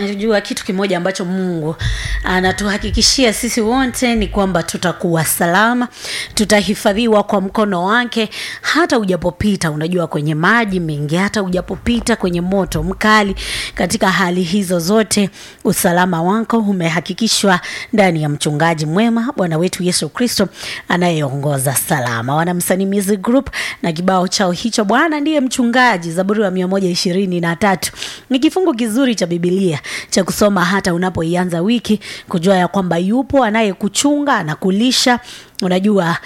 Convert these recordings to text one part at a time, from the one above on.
unajua kitu kimoja ambacho mungu anatuhakikishia sisi wote ni kwamba tutakuwa salama tutahifadhiwa kwa mkono wake hata ujapopita unajua kwenye maji mengi hata ujapopita kwenye moto mkali katika hali hizo zote usalama wako umehakikishwa ndani ya mchungaji mwema bwana wetu yesu kristo anayeongoza salama wanamsanii music group na kibao chao hicho bwana ndiye mchungaji zaburi wa mia moja ishirini na tatu ni kifungu kizuri cha bibilia cha kusoma hata unapoianza wiki kujua ya kwamba yupo anayekuchunga anakulisha unajua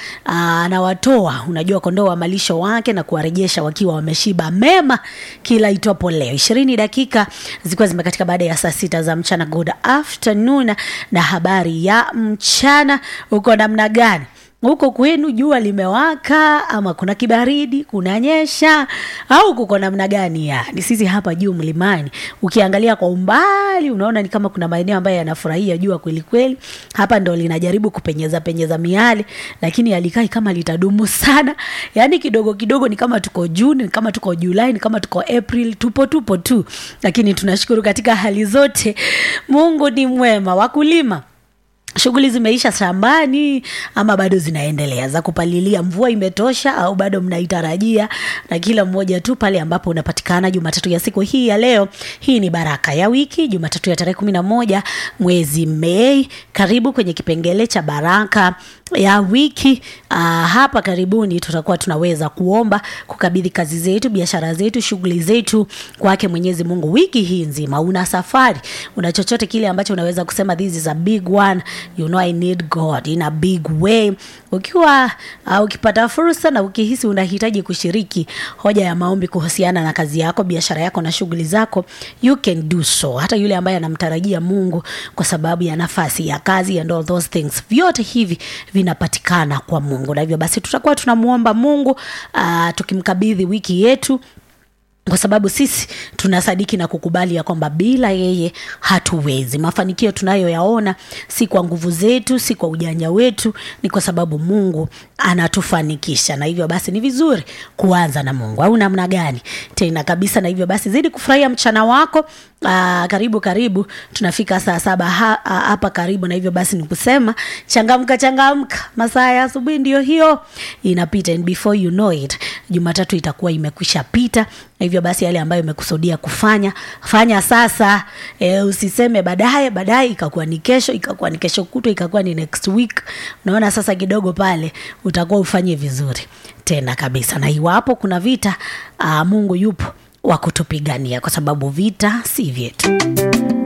anawatoa unajua kondoo wa malisho wake na kuwarejesha wakiwa wameshiba mema kila itwapo leo ishirini dakika zikiwa zimekatika baada ya saa sita za mchana good afternoon na habari ya mchana uko namna gani huko kwenu jua limewaka ama kuna kibaridi kunanyesha au kuko namna gani yani sisi hapa juu mlimani ukiangalia kwa umbali unaona ni kama kuna maeneo ambayo yanafurahia jua kweli kweli hapa ndo linajaribu kupenyeza penyeza miali lakini alikai kama litadumu sana yani kidogo kidogo ni kama tuko juni ni kama tuko julai ni kama tuko april tupo tupo tu lakini tunashukuru katika hali zote mungu ni mwema wakulima shughuli zimeisha shambani ama bado zinaendelea za kupalilia mvua imetosha au bado mnaitarajia na kila mmoja tu pale ambapo unapatikana jumatatu ya siku hii ya leo hii ni baraka ya wiki jumatatu ya tarehe kumi na moja mwezi mei karibu kwenye kipengele cha baraka ya wiki uh, hapa karibuni tutakuwa tunaweza kuomba kukabidhi kazi zetu biashara zetu shughuli zetu kwake mwenyezi mungu wiki hii nzima una safari una chochote kile ambacho unaweza kusema this is a big one you know i need god in a big way ukiwa uh, ukipata fursa na ukihisi unahitaji kushiriki hoja ya maombi kuhusiana na kazi yako biashara yako na shughuli zako you can do so hata yule ambaye anamtarajia mungu kwa sababu ya nafasi ya kazi and all those things vyote hivi vinapatikana kwa mungu na hivyo basi tutakuwa tunamwomba mungu uh, tukimkabidhi wiki yetu kwa sababu sisi tunasadiki na kukubali ya kwamba bila yeye hatuwezi mafanikio tunayoyaona si kwa nguvu zetu si kwa ujanja wetu ni kwa sababu mungu anatufanikisha na hivyo basi ni vizuri kuanza na mungu au namna gani tena kabisa na hivyo basi zidi kufurahia mchana wako Aa, karibu karibu tunafika saa saba hapa ha, ha, karibu na hivyo basi ni kusema changamka changamka masaa ya asubuhi ndio hiyo inapita and before you know it jumatatu itakuwa imekwisha pita na hivyo basi yale ambayo imekusudia kufanya fanya sasa e, usiseme baadaye baadaye ikakuwa ni kesho ikakuwa ni kesho kutwa ikakuwa ni next week unaona sasa kidogo pale utakuwa ufanye vizuri tena kabisa na iwapo kuna vita aa, mungu yupo wa kutupigania kwa sababu vita si vyetu